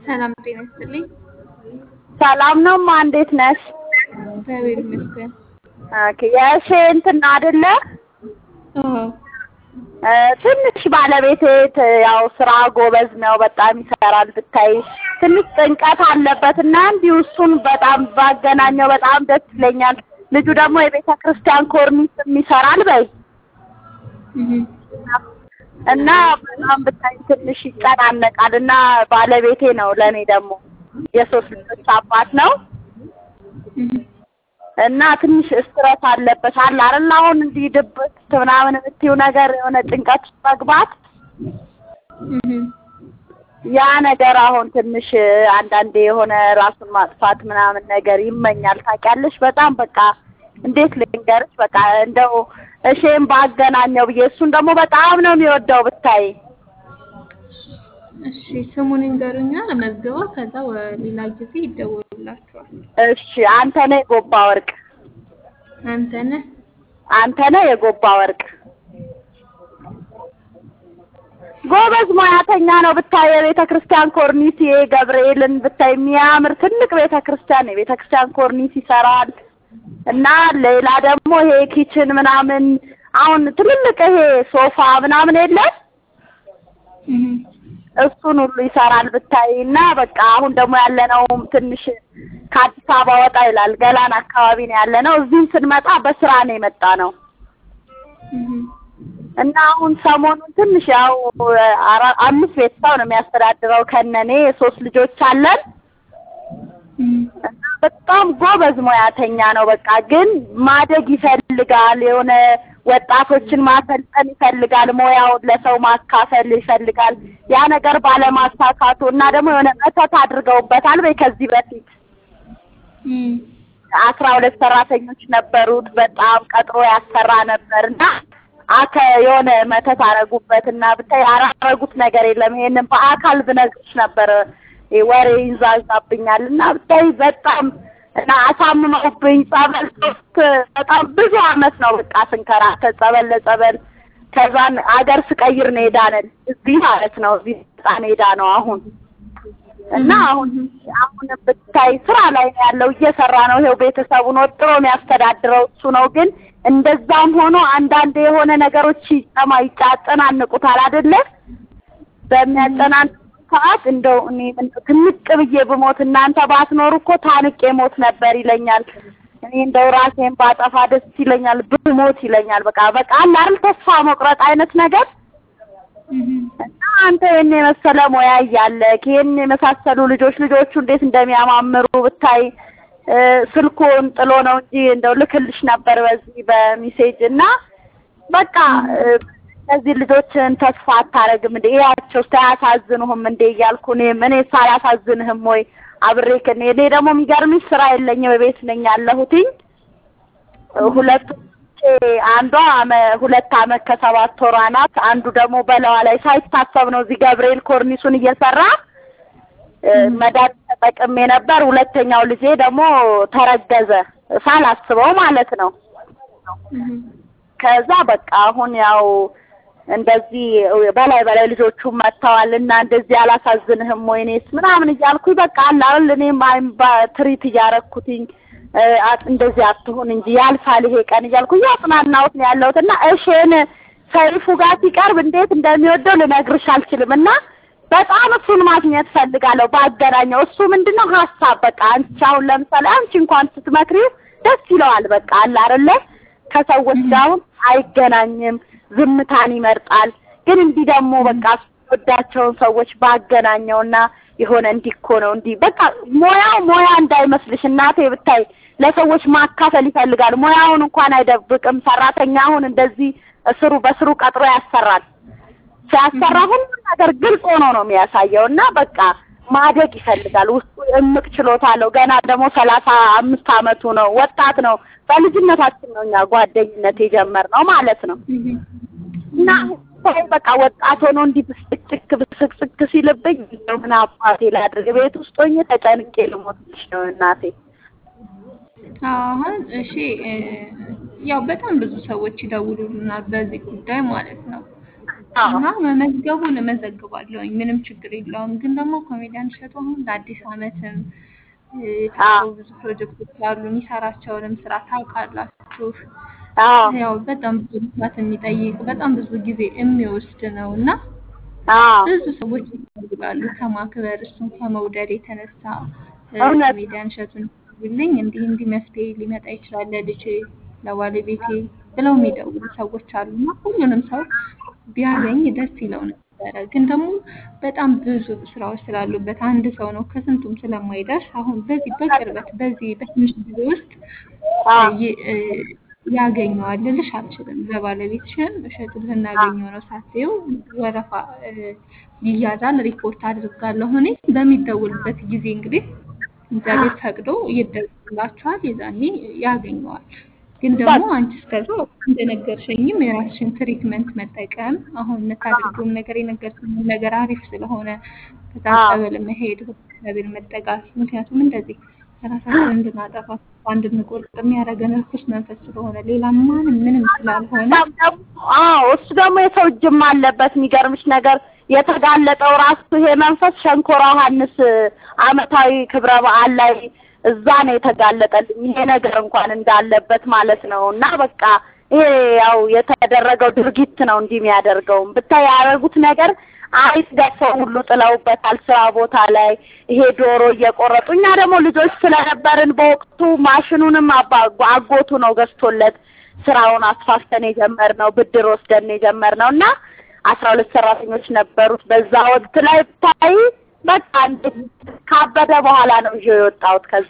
ሰላም ጤና ይስጥልኝ። ሰላም ነው ማ እንዴት ነሽ? እግዚአብሔር ይመስገን። ኦኬ የእሺ እንትን አይደለ አዎ እ ትንሽ ባለቤቴ ት- ያው ስራ ጎበዝ ነው፣ በጣም ይሰራል። ብታይ ትንሽ ጭንቀት አለበት እና እንዲሁ እሱን በጣም ባገናኘው በጣም ደስ ይለኛል። ልጁ ደግሞ የቤተ ክርስቲያን ኮርኒስም ይሰራል በይ እህ እና በጣም ብታይ ትንሽ ይጨናነቃል እና ባለቤቴ ነው ለእኔ ደግሞ የሶስት ልጆች አባት ነው እህ እና ትንሽ ስትረስ አለበት አለ አይደል? አሁን እንዲህ ድብት ምናምን የምትይው ነገር የሆነ ጭንቀት ውስጥ መግባት እህ ያ ነገር አሁን ትንሽ አንዳንዴ የሆነ ራሱን ማጥፋት ምናምን ነገር ይመኛል። ታውቂያለሽ? በጣም በቃ እንዴት ልንገርሽ፣ በቃ እንደው እሺም ባገናኘው ብዬ እሱን ደግሞ በጣም ነው የሚወደው ብታይ። እሺ ስሙን ይንገሩኛ ለመዝግበው፣ ከዛ ሌላ ጊዜ ይደወሉላችኋል። እሺ አንተ ነህ የጎባ ወርቅ፣ አንተ ነህ አንተ ነህ የጎባ ወርቅ። ጎበዝ ሙያተኛ ነው ብታይ። የቤተ ክርስቲያን ኮርኒስ ይሄ ገብርኤልን ብታይ የሚያምር ትልቅ ቤተ ክርስቲያን የቤተ ክርስቲያን ኮርኒስ ይሰራል እና ሌላ ደግሞ ይሄ ኪችን ምናምን አሁን ትልልቅ ይሄ ሶፋ ምናምን የለም እህ እሱን ሁሉ ይሰራል ብታይ እና በቃ አሁን ደግሞ ያለነውም ትንሽ ከአዲስ አበባ ወጣ ይላል ገላን አካባቢ ነው ያለነው። እዚህም ስንመጣ በስራ ነው የመጣ ነው እህ እና አሁን ሰሞኑን ትንሽ ያው አራ- አምስት ቤተሰብ ነው የሚያስተዳድረው ከነኔ ሶስት ልጆች አለን እህ እና በጣም ጎበዝ ሙያተኛ ነው። በቃ ግን ማደግ ይፈልጋል። የሆነ ወጣቶችን ማሰልጠን ይፈልጋል። ሙያውን ለሰው ማካፈል ይፈልጋል። ያ ነገር ባለማሳካቱ እና ደግሞ የሆነ መተት አድርገውበታል በይ ከዚህ በፊት እህ አስራ ሁለት ሰራተኞች ነበሩት። በጣም ቀጥሮ ያሰራ ነበር እና አከ የሆነ መተት አረጉበት እና ብታይ ያላረጉት ነገር የለም። ይሄንን በአካል ብነግርሽ ነበር ይሄ ወሬ ይንዛዛብኛል እና ብታይ በጣም እና አሳምመውብኝ ጸበል ሶስት በጣም ብዙ አመት ነው በቃ ስንከራተት ጸበል ለጸበል ከዛን አገር ስቀይር ነው የዳነን እዚህ ማለት ነው እዚህ ህፃን ሄዳ ነው አሁን እና አሁን አሁን ብታይ ስራ ላይ ነው ያለው እየሰራ ነው። ይኸው ቤተሰቡን ወጥሮ የሚያስተዳድረው እሱ ነው። ግን እንደዛም ሆኖ አንዳንድ የሆነ ነገሮች ይጨማ ይጫጨናንቁታል አይደለ? በሚያጨናንቁ ሰዓት እንደው እኔ እንደው ትንቅ ብዬ ብሞት እናንተ ባትኖሩ እኮ ታንቄ ሞት ነበር ይለኛል። እኔ እንደው ራሴን ባጠፋ ደስ ይለኛል ብሞት ይለኛል። በቃ በቃ አለ አይደል ተስፋ መቁረጥ አይነት ነገር እህ እና አንተ ይሄን የመሰለ ሙያ እያለ ይሄን የመሳሰሉ ልጆች ልጆቹ እንዴት እንደሚያማምሩ ብታይ እ ስልኩን ጥሎ ነው እንጂ እንደው ልክልሽ ነበር በዚህ በሚሴጅ እና በቃ እ እነዚህ ልጆችን ተስፋ አታረግም እንዴ እያቸው ሳያሳዝኑህም እንዴ እያልኩ እኔም እኔ ሳላሳዝንህም ወይ አብሬ ከኔ እኔ ደግሞ የሚገርምሽ ስራ የለኝም ቤት ነኝ ያለሁትኝ ሁለቱ አንዷ አመ- ሁለት አመት ከሰባት ወሯ ናት። አንዱ ደግሞ በለዋ ላይ ሳይታሰብ ነው እዚህ ገብርኤል ኮርኒሱን እየሰራ እ መድኃኒት ተጠቅሜ ነበር። ሁለተኛው ልጄ ደግሞ ተረገዘ ሳላስበው ማለት ነው። እህ ከዛ በቃ አሁን ያው እንደዚህ በላይ በላይ ልጆቹ መጥተዋል እና እንደዚህ አላሳዝንህም ወይኔስ ምናምን እያልኩኝ በቃ አለ አይደል እኔም አይም ትሪት እያረኩትኝ እ አት- እንደዚህ አትሁን እንጂ ያልፋል ይሄ ቀን እያልኩ እያጽናናሁት ነው ያለሁት እና እሺን ሰይፉ ጋር ሲቀርብ እንዴት እንደሚወደው ልነግርሽ አልችልም እና በጣም እሱን ማግኘት ፈልጋለሁ ባገናኘው እሱ ምንድነው ሀሳብ በቃ አንቺ አሁን ለምሳሌ አንቺ እንኳን ስትመክሪው ደስ ይለዋል በቃ አለ አይደለ ከሰዎች ጋር አሁን አይገናኝም ዝምታን ይመርጣል ግን እንዲህ ደግሞ በቃ ወዳቸውን ሰዎች ባገናኘውና የሆነ እንዲህ እኮ ነው እንዲህ በቃ ሙያው ሙያ እንዳይመስልሽ እናቴ ብታይ ለሰዎች ማካፈል ይፈልጋል ሙያውን እንኳን አይደብቅም ሰራተኛ አሁን እንደዚህ እስሩ በስሩ ቀጥሮ ያሰራል ሲያሰራ ሁሉም ነገር ግልጽ ሆኖ ነው የሚያሳየው እና በቃ ማደግ ይፈልጋል ውስጡ እምቅ ችሎታ አለው ገና ደግሞ ሰላሳ አምስት አመቱ ነው ወጣት ነው በልጅነታችን ነው እኛ ጓደኝነት የጀመርነው ማለት ነው እህ እና ሳይ በቃ ወጣት ሆኖ እንዲህ ብስጭክ ብስቅስቅ ሲልብኝ እንደው ምን አባቴ ላድርግ ቤት ውስጥ ሆኜ ተጨንቄ ልሞትልሽ ነው እናቴ አሁን እሺ እ ያው በጣም ብዙ ሰዎች ይደውሉልናል በዚህ ጉዳይ ማለት ነው። አዎ እና መመዝገቡን እመዘግባለሁኝ ምንም ችግር የለውም። ግን ደግሞ ኮሜዲያን እሸቱ አሁን ለአዲስ ዓመትም እ፣ አዎ ብዙ ፕሮጀክቶች አሉ። የሚሰራቸውንም ስራ ታውቃላችሁ። አዎ ያው በጣም ብዙ ልፋት የሚጠይቅ በጣም ብዙ ጊዜ የሚወስድ ነው እና አዎ ብዙ ሰዎች ይፈልጋሉ ከማክበር እሱን ከመውደድ የተነሳ እ፣ እውነት ኮሜዲያን እሸቱን ይልኝ እንዲህ እንዲህ መፍትሄ ሊመጣ ይችላል ለልጄ ለባለቤቴ ብለው የሚደውሉ ሰዎች አሉና ሁሉንም ሰው ቢያገኝ ደስ ይለው ነበረ። ግን ደግሞ በጣም ብዙ ስራዎች ስላሉበት አንድ ሰው ነው ከስንቱም ስለማይደርስ አሁን በዚህ በቅርበት በዚህ በትንሽ ጊዜ ውስጥ አዎ ይ- እ፣ ያገኘዋል ልልሽ አልችልም። ለባለቤትሽም እሸቱን ልናገኘው ነው ሳትይው ወረፋ እ፣ ይያዛል። ሪፖርት አድርጋለሁ እኔ በሚደውልበት ጊዜ እንግዲህ እግዚአብሔር ፈቅዶ ይደውልላችኋል፣ የዛኔ ያገኘዋል። ግን ደግሞ አንቺ እስከዛ እንደነገርሽኝም የራስሽን ትሪትመንት መጠቀም አሁን የምታደርጊውም ነገር የነገርሽኝ ነገር አሪፍ ስለሆነ ከዛ አዎ ጸበል መሄድ ወደ እግዚአብሔር መጠጋት ምክንያቱም እንደዚህ ራሳችንን እንድናጠፋ ተስፋ እንድንቆርጥ የሚያደርገን ርኩስ መንፈስ ስለሆነ ሌላ ማንም ምንም ስላልሆነ በጣም ደግሞ አዎ እሱ ደግሞ የሰው እጅም አለበት። የሚገርምሽ ነገር የተጋለጠው ራሱ ይሄ መንፈስ ሸንኮራ ዮሐንስ ዓመታዊ ክብረ በዓል ላይ እዛ ነው የተጋለጠልኝ ይሄ ነገር እንኳን እንዳለበት ማለት ነው። እና በቃ ይሄ ያው የተደረገው ድርጊት ነው እንዲህ የሚያደርገውም ብታይ ያደረጉት ነገር አይጥ ደፍተው ሁሉ ጥለውበታል ስራ ቦታ ላይ ይሄ ዶሮ እየቆረጡ እኛ ደግሞ ልጆች ስለነበርን በወቅቱ ማሽኑንም አባ አጎቱ ነው ገዝቶለት ስራውን አስፋፍተን የጀመርነው ብድር ወስደን የጀመርነው እና አስራ ሁለት ሰራተኞች ነበሩት በዛ ወቅት ላይ ብታይ በቃ እንዴት ካበደ በኋላ ነው ይዤው የወጣሁት ከዛ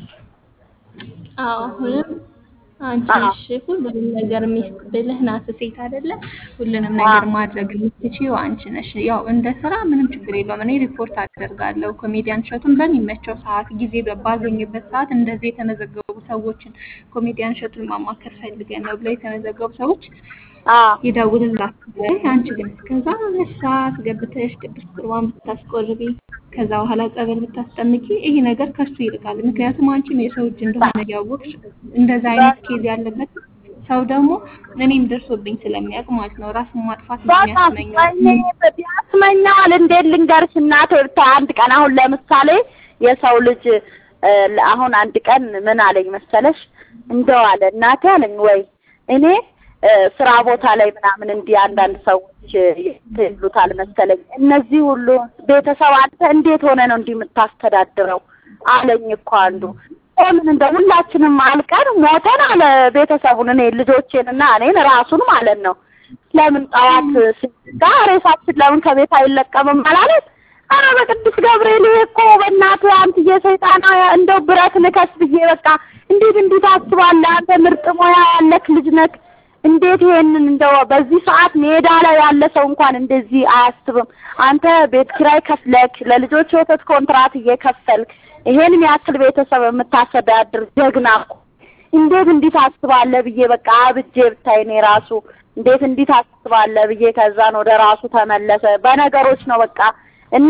አዎ አሁንም አንቺ አዎ ነሽ ሁሉንም ነገር ሚስት ብልህ ናት ሴት አይደለ? ሁሉንም አዎ ነገር ማድረግ የምትችይው አንቺ ነሽ። ያው እንደ ስራ ምንም ችግር የለውም። እኔ ሪፖርት አደርጋለሁ። ኮሜዲያን እሸቱን በሚመቸው ሰዓት ጊዜ ባገኝበት ሰዓት እንደዚህ የተመዘገቡ ሰዎችን ኮሜዲያን እሸቱን ማማከር ፈልገን ነው ብለው የተመዘገቡ ሰዎች አዎ ይደውልላችኋል። አንቺ ግን እስከዛ መስራት ገብተሽ ቅዱስ ቁርባን ብታስቆርቢ ከዛ በኋላ ጸበል ብታስጠምቂ ይሄ ነገር ከሱ ይርቃል። ምክንያቱም አንቺም የሰው እጅ እንደሆነ እያወቅሽ እንደዛ አይነት ኬዝ ያለበት ሰው ደግሞ እኔም ደርሶብኝ ስለሚያውቅ ማለት ነው ራሱን ማጥፋት ነው በጣም የሚያስመኘው። እኔ ያስመኛል። እንዴት ልንገርሽ እናቴ ብታይ አንድ ቀን አሁን ለምሳሌ የሰው ልጅ እ፣ አሁን አንድ ቀን ምን አለኝ መሰለሽ እንደው አለ እናቴ አለኝ ወይ እኔ እ፣ ስራ ቦታ ላይ ምናምን እንዲህ አንዳንድ ሰዎች እ፣ ይሉታል መሰለኝ እነዚህ ሁሉ ቤተሰብ አንተ እንዴት ሆነ ነው እንዲህ የምታስተዳድረው አለኝ እኮ አንዱ ሆንን እንደ ሁላችንም አልቀን ሞተን አለ ቤተሰቡን እኔ ልጆቼን እና እኔን ራሱን ማለት ነው ለምን ጠዋት ስጋ ሬሳችን ለምን ከቤት አይለቀምም አላለት? አረ በቅዱስ ገብርኤል ይሄ እኮ በእናትህ አንትዬ ሰይጣና እንደው ብረት ንከስ ብዬ በቃ እንዴት እንዲህ ታስባለህ? አንተ ምርጥ ሙያ ያለክ ልጅ ነክ እንዴት ይሄንን እንደው በዚህ ሰዓት ሜዳ ላይ ያለ ሰው እንኳን እንደዚህ አያስብም። አንተ ቤት ኪራይ ከፍለክ ለልጆች ወተት ኮንትራት እየከፈልክ ይሄን ያክል ቤተሰብ የምታስተዳድር ጀግና እኮ እንዴት እንዲህ ታስባለህ ብዬ በቃ አብጄ ብታይ እኔ ራሱ እንዴት እንዲህ ታስባለህ ብዬ ከዛን ወደ ራሱ ተመለሰ። በነገሮች ነው በቃ እና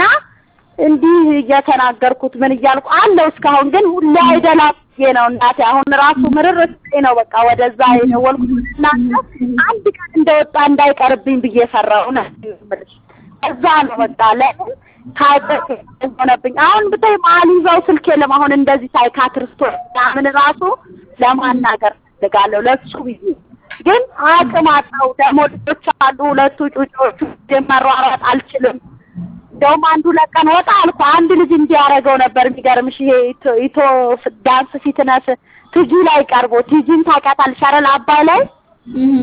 እንዲህ እየተናገርኩት ምን እያልኩ አለው እስካሁን ግን ሁሌ አይደላም ብዬ ነው እናቴ። አሁን ራሱ ምርር ስጤ ነው በቃ ወደዛ የደወልኩት እናንተ አንድ ቀን እንደወጣ እንዳይቀርብኝ ብዬ ፈራሁ ነው የምልሽ። እዛ ነው በቃ ለምን ካደረክ ሆነብኝ። አሁን ብታይ መሀል ይዘው ስልክ የለም። አሁን እንደዚህ ሳይካትሪስቶች ምናምን ራሱ ለማናገር ፈልጋለሁ ለሱ ብዬ ግን አቅም አጣሁ። ደግሞ ልጆች አሉ ሁለቱ ጩጮቹ መሯሯጥ አልችልም። እንደውም አንዱ ለቀን ወጣ አልኩ። አንድ ልጅ እንዲያደርገው ነበር የሚገርምሽ። ይሄ ኢቶ- ኢቶ ዳንስ ፊትነስ ቲጂ ላይ ቀርቦ ቲጂን ታውቂያታለሽ አይደል? አባይ ላይ እህ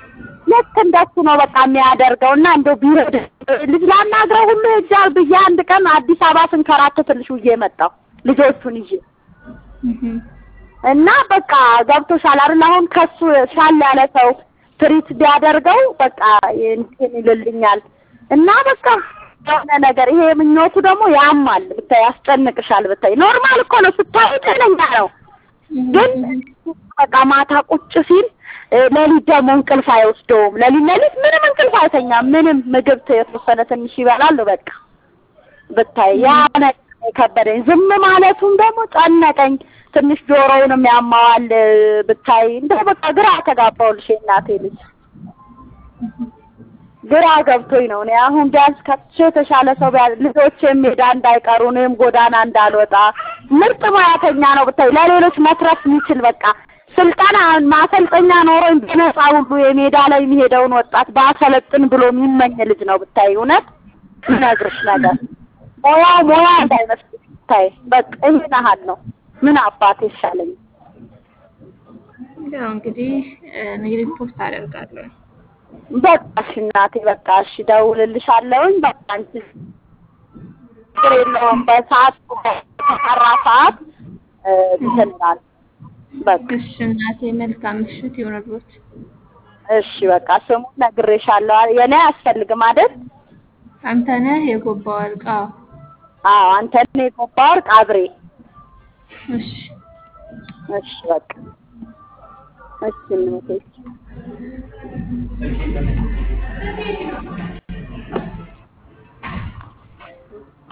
ልክ እንደሱ ነው በቃ የሚያደርገው እና እንደው ቢረድ ልጅ ላናግረው ሁሉ ሄጃል ብዬ አንድ ቀን አዲስ አበባ ስንከራተትልሽ ውዬ መጣሁ ልጆቹን ይዤ እህ እና በቃ ገብቶሻል አይደል? አሁን ከሱ ሻል ያለ ሰው ትሪት ቢያደርገው በቃ እንትን ይልልኛል እና በቃ የሆነ ነገር ይሄ ምኞቱ ደግሞ ያማል ብታይ፣ ያስጨንቅሻል ብታይ። ኖርማል እኮ ነው ስታይ ጤነኛ ነው፣ ግን በቃ ማታ ቁጭ ሲል እ፣ ሌሊት ደግሞ እንቅልፍ አይወስደውም። ሌሊት ሌሊት ምንም እንቅልፍ አይተኛም። ምንም ምግብ የተወሰነ ትንሽ ይበላል በቃ ብታይ ያ ነገር ነው የከበደኝ። ዝም ማለቱም ደግሞ ጨነቀኝ። ትንሽ ጆሮውንም ያማዋል ብታይ። እንደው በቃ ግራ ተጋባሁልሽ የእናቴ ልጅ። ግራ ገብቶኝ ነው። እኔ አሁን ቢያንስ ከሱ የተሻለ ሰው ቢያንስ ልጆቼም ሜዳ እንዳይቀሩ እኔም ጎዳና እንዳልወጣ ምርጥ ሙያተኛ ነው ብታይ፣ ለሌሎች መትረፍ የሚችል በቃ ስልጠና ማሰልጠኛ ኖሮኝ በነፃ ሁሉ የሜዳ ላይ የሚሄደውን ወጣት ባሰለጥን ብሎ የሚመኝ ልጅ ነው ብታይ። እውነት ምነግርሽ ነገር ሙያው ሙያ እንዳይመስልሽ ብታይ። በቃ ይሄን ያህል ነው። ምን አባቴ ይሻለኝ። ያው እንግዲህ እኔ ሪፖርት አደርጋለሁ። በቃ እሺ እናቴ፣ በቃ እሺ እደውልልሻለሁኝ። በቃ አንቺ ችግር የለውም። በሰዓት በተሰራ ሰዓት እ እንትን እላለሁ። በቃ እሺ እናቴ መልካም ምሽት ይሁንልዎት። እሺ በቃ ስሙን ነግሬሻለሁ። የኔ አያስፈልግም አይደል? አንተነህ የጎባ ወርቅ። አዎ አዎ አንተ ነህ የጎባ ወርቅ አብሬ። እሺ እሺ በቃ እሺ እናቴ